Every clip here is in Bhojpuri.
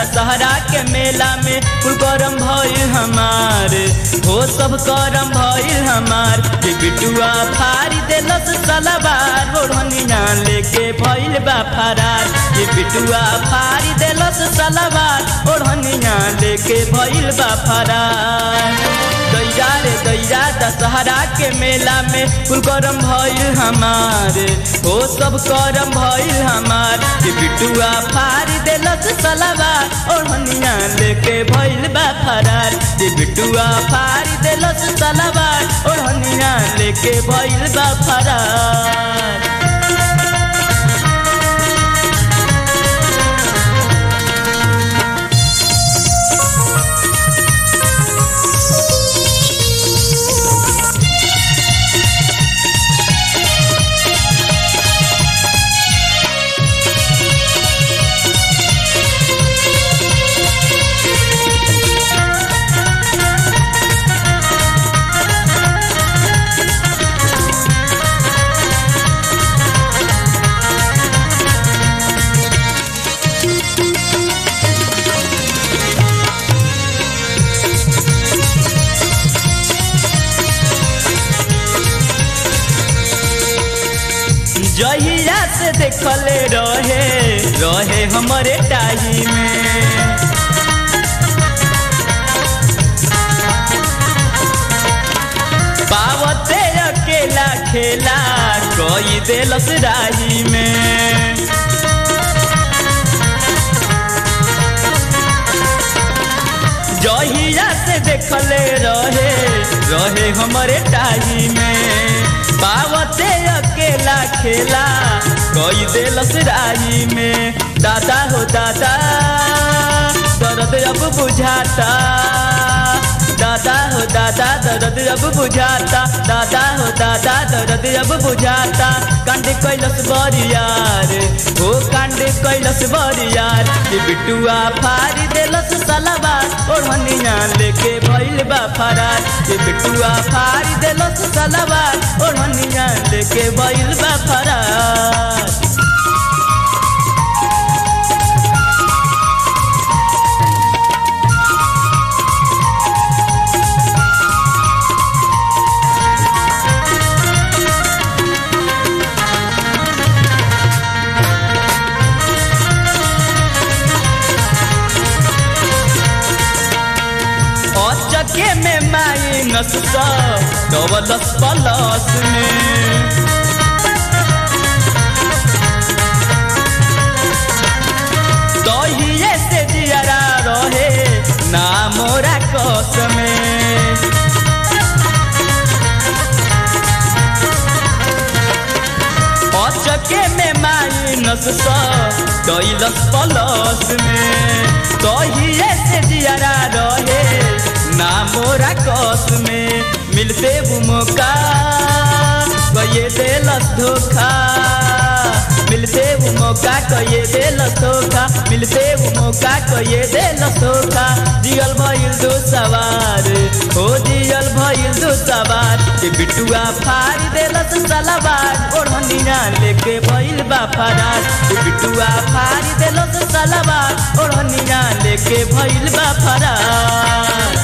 दशहरा के मेला में कुल करम भइल हमार हो सब करम भइल हमार कि बिटुआ फारी देलस सलवार ओढ़निया लेके भइल बा फरार कि बिटुआ फारी देलस सलवार ओढ़निया लेके भइल बा फरार दैया रे दैया दशहरा के मेला में कुल करम भइल हमार हो सब करम भइल हमार कि बिटुआ फारी देलस सलवार ओढ़निया लेके भइल बा फरार कि बिटुआ फारी देलस सलवार ओढ़निया लेके भइल बा फरार जहिया से देखले रहे रहे हमारे टाही में पावते अकेला खेला कोई देलस राही में जहिया से देखले रहे रहे हमारे टाही में पावते अकेला खेला कोई देलस राही में दादा हो दादा दर्द अब बुझाता दादा हो दादा दर्द अब बुझाता दादा हो दादा दर्द अब बुझाता कांड कैलस बरियार हो कांड कैलस बरियार कि बिटुआ फारी देलस सलवार ओढ़निया लेके भइल बा फरार कि बिटुआ फारी देलस सलवार ओढ़निया लेके भइल बा फरार चके में माइनस सौ डबलस प्लस में दहिए से जियरा रहे ना मोरा कस में चके में माइनस सौ डलस प्लस में दहिए से जियरा रहे ना मोरा कस में मिलते वो मौका कये देलस धोखा मिलते वो मौका कये देलस धोखा मिलते वो मौका कये देलस धोखा जियल भइल दो सवार हो जियल भइल दो सवार के बिटुआ फाड़ी देलस सलवार ओढ़निया लेके भइल बा फरार के बिटुआ फाड़ी देलस सलवार ओढ़निया लेके भइल बा फरार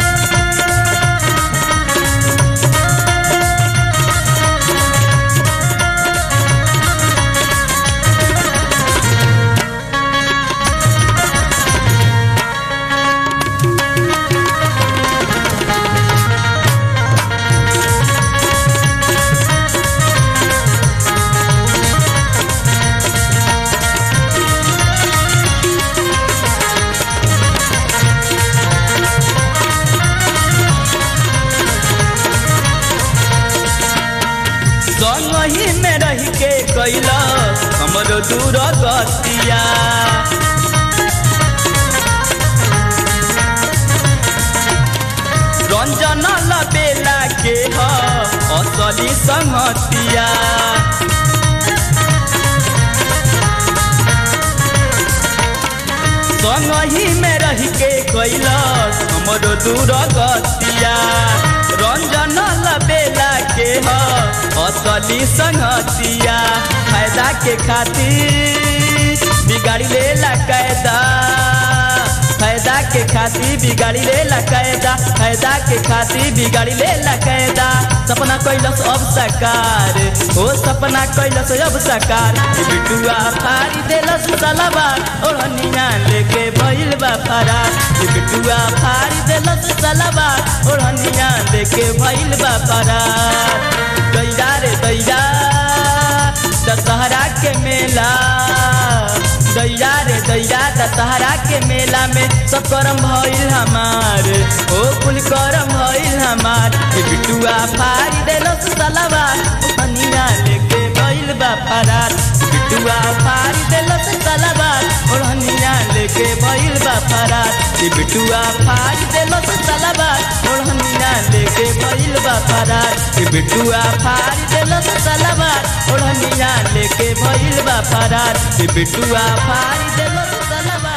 संगही में रह के कैला हमरो दूर गतिया रंजन लबेला के ह असली संगतिया संगही में रह के कैलस हमरो दूर गतिया रंजन लबेला के ह असली संगतिया फायदा के खातिर बिगाड़ी लेला कैदा के खातिर बिगाड़ी ले ला कैदा फायदा के खातिर बिगाड़ी ले ला कैदा सपना कैलस अब साकार ओ सपना कैलस अब साकार ई बिटुआ फारी देलस सलाबार ओढ़निया लेके भइल बा फरार ई बिटुआ फारी देलस सलाबार ओढ़निया लेके भइल बा फरार दैया रे दैया दशहरा के मेला दैया रे दैया दशहरा के मेला में सब करम भइल हमार ओ कुल करम भइल हमार ए बिटुआ फारी देलस सलवार ओढ़निया लेके भइल बा फरार बिटुआ फारी देलस सलवार ओढ़निया लेके भइल बा फरार ए बिटुआ फारी देलस सलवार ओढ़निया लेके भइल बा फरार ए बिटुआ फारी देलस सलवार ओढ़निया लेके भइल बा फरार ए बिटुआ फारी देलस सलवार